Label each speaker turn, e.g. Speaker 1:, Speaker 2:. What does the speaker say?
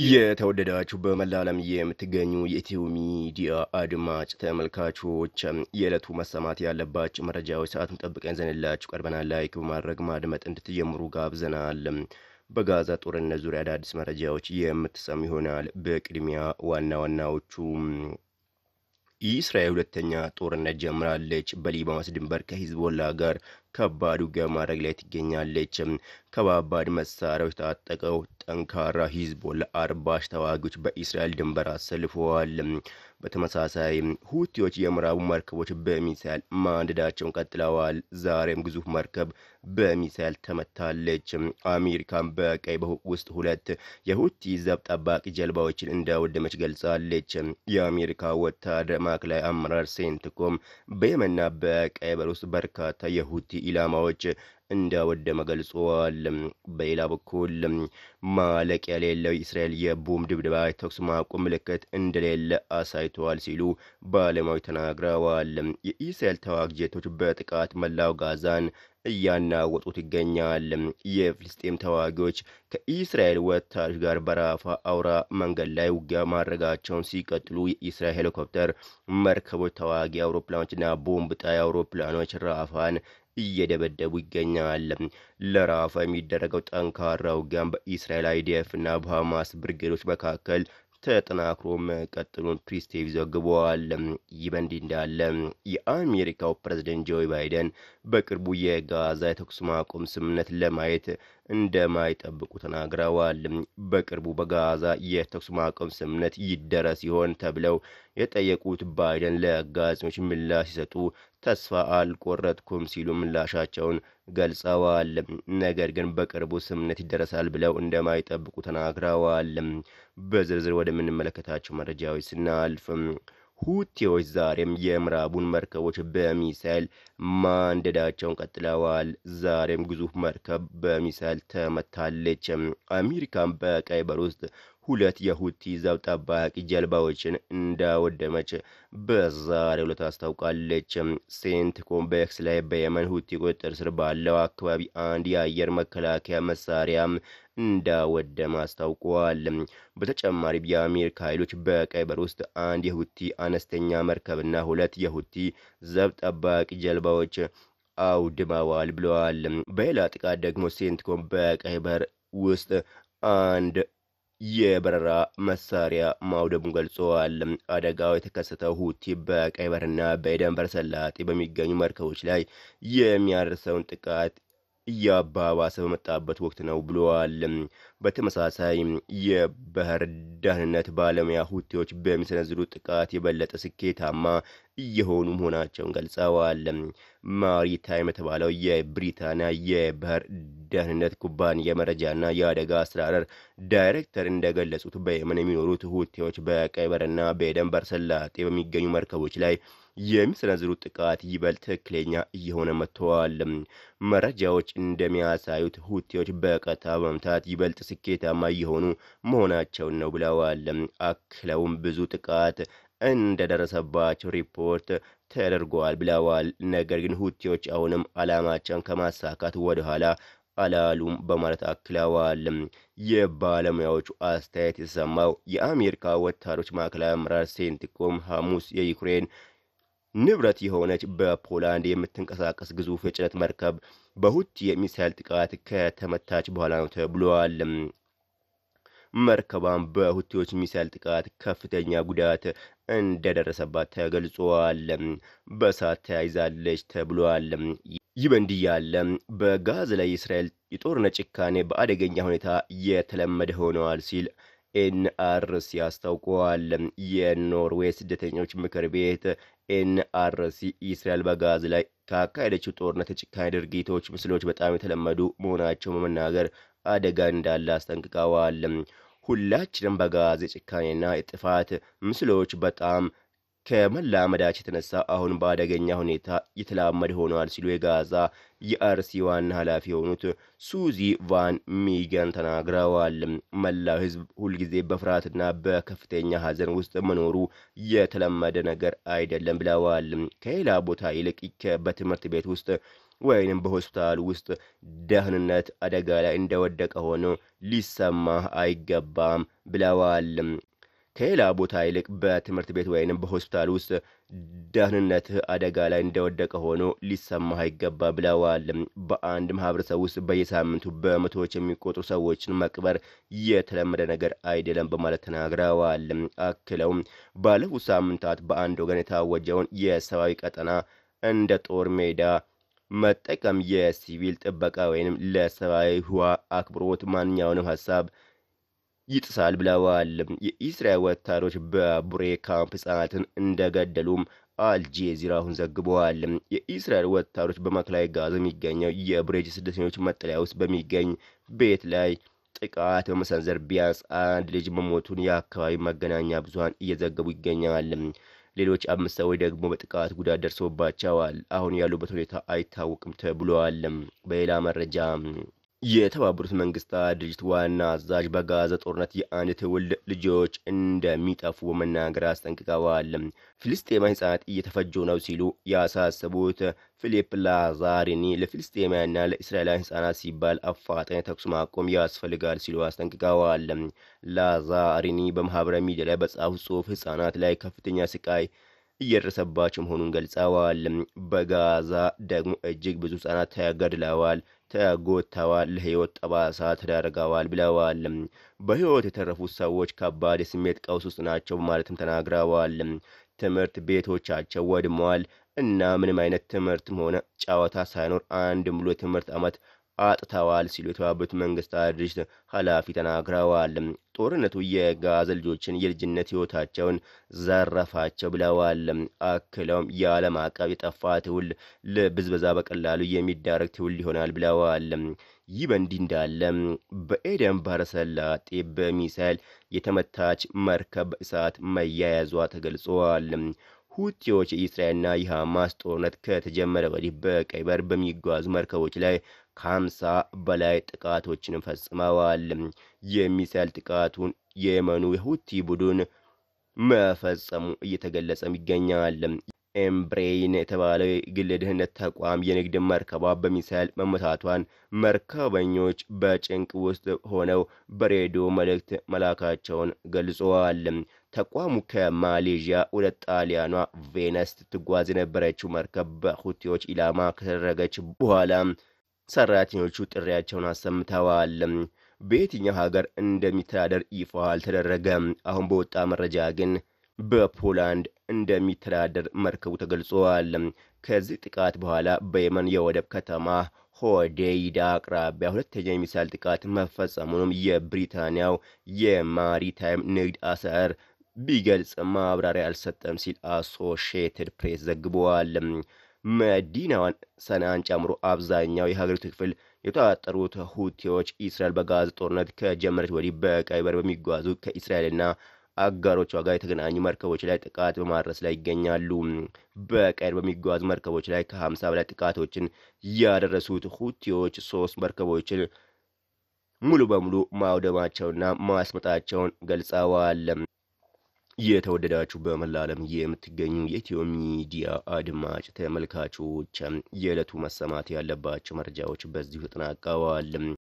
Speaker 1: የተወደዳችሁ በመላ ዓለም የምትገኙ የኢትዮ ሚዲያ አድማጭ ተመልካቾች የዕለቱ መሰማት ያለባቸው መረጃዎች ሰዓቱን ጠብቀን ዘንላችሁ ቀርበናል። ላይክ በማድረግ ማድመጥ እንድትጀምሩ ጋብዘናል። በጋዛ ጦርነት ዙሪያ አዳዲስ መረጃዎች የምትሰሙ ይሆናል። በቅድሚያ ዋና ዋናዎቹ የእስራኤል ሁለተኛ ጦርነት ጀምራለች። በሊባኖስ ድንበር ከሂዝቦላ ጋር ከባድ ውጊያ ማድረግ ላይ ትገኛለች። ከባባድ መሳሪያዎች ታጠቀው ጠንካራ ሂዝቦላ አርባሽ ተዋጊዎች በእስራኤል ድንበር አሰልፈዋል። በተመሳሳይ ሁቲዎች የምዕራቡ መርከቦች በሚሳይል ማንደዳቸውን ቀጥለዋል። ዛሬም ግዙፍ መርከብ በሚሳይል ተመታለች። አሜሪካን በቀይ ባህር ውስጥ ሁለት የሁቲ ዘብ ጠባቂ ጀልባዎችን እንዳወደመች ገልጻለች። የአሜሪካ ወታደር ማዕከላዊ አመራር ሴንትኮም በየመንና በቀይ ባህር ውስጥ በርካታ የሁቲ ኢላማዎች እንዳወደመ ገልጸዋል። በሌላ በኩል ማለቂያ የሌለው የእስራኤል የቦምብ ድብደባ የተኩስ ማቆም ምልክት እንደሌለ አሳይተዋል ሲሉ ባለሙያዎች ተናግረዋል። የእስራኤል ተዋጊ ጄቶች በጥቃት መላው ጋዛን እያናወጡት ይገኛል። የፍልስጤም ተዋጊዎች ከኢስራኤል ወታደሮች ጋር በራፋ አውራ መንገድ ላይ ውጊያ ማድረጋቸውን ሲቀጥሉ የኢስራኤል ሄሊኮፕተር መርከቦች፣ ተዋጊ አውሮፕላኖችና ቦምብ ጣይ አውሮፕላኖች ራፋን እየደበደቡ ይገኛል። ለራፋ የሚደረገው ጠንካራ ውጊያም በኢስራኤል አይዲኤፍ እና በሐማስ ብርጌዶች መካከል ተጠናክሮ መቀጠሉን ፕሪስ ቲቪ ዘግበዋል። ይህ በእንዲህ እንዳለ የአሜሪካው ፕሬዝደንት ጆ ባይደን በቅርቡ የጋዛ የተኩስ ማቆም ስምምነት ለማየት እንደማይጠብቁ ተናግረዋል። በቅርቡ በጋዛ የተኩስ ማቆም ስምምነት ይደረስ ሲሆን ተብለው የጠየቁት ባይደን ለጋዜጠኞች ምላሽ ሲሰጡ ተስፋ አልቆረጥኩም ሲሉ ምላሻቸውን ገልጸዋል። ነገር ግን በቅርቡ ስምምነት ይደረሳል ብለው እንደማይጠብቁ ተናግረዋል። በዝርዝር ወደምንመለከታቸው መረጃዎች ስናልፍ ሁቲዎች ዛሬም የምዕራቡን መርከቦች በሚሳይል ማንደዳቸውን ቀጥለዋል። ዛሬም ግዙፍ መርከብ በሚሳይል ተመታለች። አሜሪካን በቀይ ባህር ውስጥ ሁለት የሁቲ ዘብ ጠባቂ ጀልባዎችን እንዳወደመች በዛሬው ዕለት አስታውቃለች። ሴንትኮም በኤክስ ላይ በየመን ሁቲ ቁጥጥር ስር ባለው አካባቢ አንድ የአየር መከላከያ መሳሪያም እንዳወደመ አስታውቀዋል። በተጨማሪም የአሜሪካ ኃይሎች በቀይ ባህር ውስጥ አንድ የሁቲ አነስተኛ መርከብና ሁለት የሁቲ ዘብ ጠባቂ ጀልባዎች አውድመዋል ብለዋል። በሌላ ጥቃት ደግሞ ሴንትኮም በቀይ ባህር ውስጥ አንድ የበረራ መሳሪያ ማውደሙን ገልጸዋል። አደጋው የተከሰተው ሁቲ በቀይ ባህርና በኤደን ባህረ ሰላጤ በሚገኙ መርከቦች ላይ የሚያደርሰውን ጥቃት እያባባሰ በመጣበት ወቅት ነው ብለዋል። በተመሳሳይ የባህር ደህንነት ባለሙያ ሁቲዎች በሚሰነዝሩት ጥቃት የበለጠ ስኬታማ እየሆኑ መሆናቸውን ገልጸዋል። ማሪታይም የተባለው የብሪታንያ የባህር ደህንነት ኩባንያ መረጃና የአደጋ አስተዳደር ዳይሬክተር እንደገለጹት በየመን የሚኖሩት ሁቲዎች በቀይ ባህርና በኤደን ባህረ ሰላጤ በሚገኙ መርከቦች ላይ የሚሰነዝሩት ጥቃት ይበልጥ ትክክለኛ እየሆነ መጥተዋል። መረጃዎች እንደሚያሳዩት ሁቲዎች በቀጥታ በመምታት ይበልጥ ስኬታማ እየሆኑ መሆናቸውን ነው ብለዋል። አክለውም ብዙ ጥቃት እንደደረሰባቸው ሪፖርት ተደርጓል ብለዋል። ነገር ግን ሁቲዎች አሁንም ዓላማቸውን ከማሳካት ወደኋላ አላሉም በማለት አክለዋል። የባለሙያዎቹ አስተያየት የተሰማው የአሜሪካ ወታደሮች ማዕከላዊ አመራር ሴንትኮም ሐሙስ የዩክሬን ንብረት የሆነች በፖላንድ የምትንቀሳቀስ ግዙፍ የጭነት መርከብ በሁቲ የሚሳይል ጥቃት ከተመታች በኋላ ነው ተብሏል። መርከቧን በሁቲዎች ሚሳይል ጥቃት ከፍተኛ ጉዳት እንደደረሰባት ተገልጿል። በእሳት ተያይዛለች ተብሏል። ይህ በእንዲህ ያለ በጋዛ ላይ የእስራኤል የጦርነት ጭካኔ በአደገኛ ሁኔታ የተለመደ ሆነዋል ሲል ኤንአርሲ አስታውቀዋል። የኖርዌይ ስደተኞች ምክር ቤት ኤንአርሲ እስራኤል በጋዛ ላይ ካካሄደችው ጦርነት የጭካኔ ድርጊቶች ምስሎች በጣም የተለመዱ መሆናቸው በመናገር አደጋ እንዳለ አስጠንቅቀዋል። ሁላችንም በጋዛ የጭካኔና የጥፋት ምስሎች በጣም ከመላመዳቸው የተነሳ አሁን በአደገኛ ሁኔታ የተላመደ ሆነዋል ሲሉ የጋዛ የአርሲ ዋና ኃላፊ የሆኑት ሱዚ ቫን ሚገን ተናግረዋል። መላው ሕዝብ ሁልጊዜ በፍርሃትና በከፍተኛ ሐዘን ውስጥ መኖሩ የተለመደ ነገር አይደለም ብለዋል። ከሌላ ቦታ ይልቅ በትምህርት ቤት ውስጥ ወይንም በሆስፒታል ውስጥ ደህንነት አደጋ ላይ እንደወደቀ ሆኖ ሊሰማህ አይገባም ብለዋል። ከሌላ ቦታ ይልቅ በትምህርት ቤት ወይንም በሆስፒታል ውስጥ ደህንነትህ አደጋ ላይ እንደወደቀ ሆኖ ሊሰማህ አይገባ ብለዋል። በአንድ ማህበረሰብ ውስጥ በየሳምንቱ በመቶዎች የሚቆጥሩ ሰዎችን መቅበር የተለመደ ነገር አይደለም በማለት ተናግረዋል። አክለውም ባለፉት ሳምንታት በአንድ ወገን የታወጀውን የሰብአዊ ቀጠና እንደ ጦር ሜዳ መጠቀም የሲቪል ጥበቃ ወይንም ለሰብአዊ ህዋ አክብሮት ማንኛውንም ሀሳብ ይጥሳል ብለዋል። የኢስራኤል ወታደሮች በቡሬ ካምፕ ህጻናትን እንደገደሉም አልጄዚራ አሁን ዘግበዋል። የኢስራኤል ወታደሮች በማዕከላዊ ጋዛ የሚገኘው የቡሬጅ ስደተኞች መጠለያ ውስጥ በሚገኝ ቤት ላይ ጥቃት በመሰንዘር ቢያንስ አንድ ልጅ መሞቱን የአካባቢ መገናኛ ብዙኃን እየዘገቡ ይገኛል። ሌሎች አምስት ሰዎች ደግሞ በጥቃት ጉዳት ደርሶባቸዋል። አሁን ያሉበት ሁኔታ አይታወቅም ተብሏል። በሌላ መረጃ የተባበሩት መንግስታት ድርጅት ዋና አዛዥ በጋዛ ጦርነት የአንድ ትውልድ ልጆች እንደሚጠፉ በመናገር አስጠንቅቀዋል። ፍልስጤማውያን ህጻናት እየተፈጁ ነው ሲሉ ያሳሰቡት ፊሊፕ ላዛሪኒ ለፍልስጤማውያንና ለእስራኤላውያን ህጻናት ሲባል አፋጣኝ ተኩስ ማቆም ያስፈልጋል ሲሉ አስጠንቅቀዋል። ላዛሪኒ በማህበራዊ ሚዲያ ላይ በጻፉት ጽሑፍ ህጻናት ላይ ከፍተኛ ስቃይ እየደረሰባቸው መሆኑን ገልጸዋል። በጋዛ ደግሞ እጅግ ብዙ ህጻናት ተገድለዋል፣ ተጎድተዋል፣ ለህይወት ጠባሳ ተዳርገዋል ብለዋል። በህይወት የተረፉት ሰዎች ከባድ የስሜት ቀውስ ውስጥ ናቸው በማለትም ተናግረዋል። ትምህርት ቤቶቻቸው ወድመዋል እና ምንም አይነት ትምህርትም ሆነ ጨዋታ ሳይኖር አንድ ሙሉ የትምህርት ዓመት አጥተዋል ሲሉ የተባበሩት መንግስታት ድርጅት ኃላፊ ተናግረዋል። ጦርነቱ የጋዛ ልጆችን የልጅነት ህይወታቸውን ዘረፋቸው ብለዋል። አክለውም የዓለም አቀፍ የጠፋ ትውልድ ለብዝበዛ በቀላሉ የሚዳረግ ትውልድ ይሆናል ብለዋል። ይህ በእንዲህ እንዳለ በኤደን ባህረ ሰላጤ በሚሳይል የተመታች መርከብ በእሳት መያያዟ ተገልጿል። ሁቲዎች የኢስራኤልና የሐማስ ጦርነት ከተጀመረ ወዲህ በቀይ ባህር በሚጓዙ መርከቦች ላይ ከሀምሳ በላይ ጥቃቶችን ፈጽመዋል። የሚሳይል ጥቃቱን የየመኑ የሁቲ ቡድን መፈጸሙ እየተገለጸም ይገኛል። ኤምብሬይን የተባለው የግል የደህንነት ተቋም የንግድ መርከቧ በሚሳይል መመታቷን መርከበኞች በጭንቅ ውስጥ ሆነው በሬዲዮ መልእክት መላካቸውን ገልጸዋል። ተቋሙ ከማሌዥያ ወደ ጣሊያኗ ቬነስ ስትጓዝ የነበረችው መርከብ በሁቲዎች ኢላማ ከተደረገች በኋላ ሰራተኞቹ ጥሪያቸውን አሰምተዋል። በየትኛው ሀገር እንደሚተዳደር ይፋ አልተደረገም። አሁን በወጣ መረጃ ግን በፖላንድ እንደሚተዳደር መርከቡ ተገልጿል። ከዚህ ጥቃት በኋላ በየመን የወደብ ከተማ ሆዴይዳ አቅራቢያ ሁለተኛ የሚሳይል ጥቃት መፈጸሙንም የብሪታንያው የማሪታይም ንግድ አሰር ቢገልጽ ማብራሪያ አልሰጠም ሲል አሶሺየትድ ፕሬስ ዘግበዋል። መዲናዋን ሰንዓን ጨምሮ አብዛኛው የሀገሪቱ ክፍል የተቆጣጠሩት ሁቲዎች እስራኤል በጋዛ ጦርነት ከጀመረች ወዲህ በቀይ ባህር በሚጓዙ ከእስራኤልና አጋሮቿ ጋር የተገናኙ መርከቦች ላይ ጥቃት በማድረስ ላይ ይገኛሉ። በቀይ ባህር በሚጓዙ መርከቦች ላይ ከሀምሳ በላይ ጥቃቶችን ያደረሱት ሁቲዎች ሶስት መርከቦችን ሙሉ በሙሉ ማውደማቸውና ማስመጣቸውን ገልጸዋል። የተወደዳችሁ በመላ ዓለም የምትገኙ የኢትዮ ሚዲያ አድማጭ ተመልካቾች የዕለቱ መሰማት ያለባቸው መረጃዎች በዚሁ ተጠናቀዋል።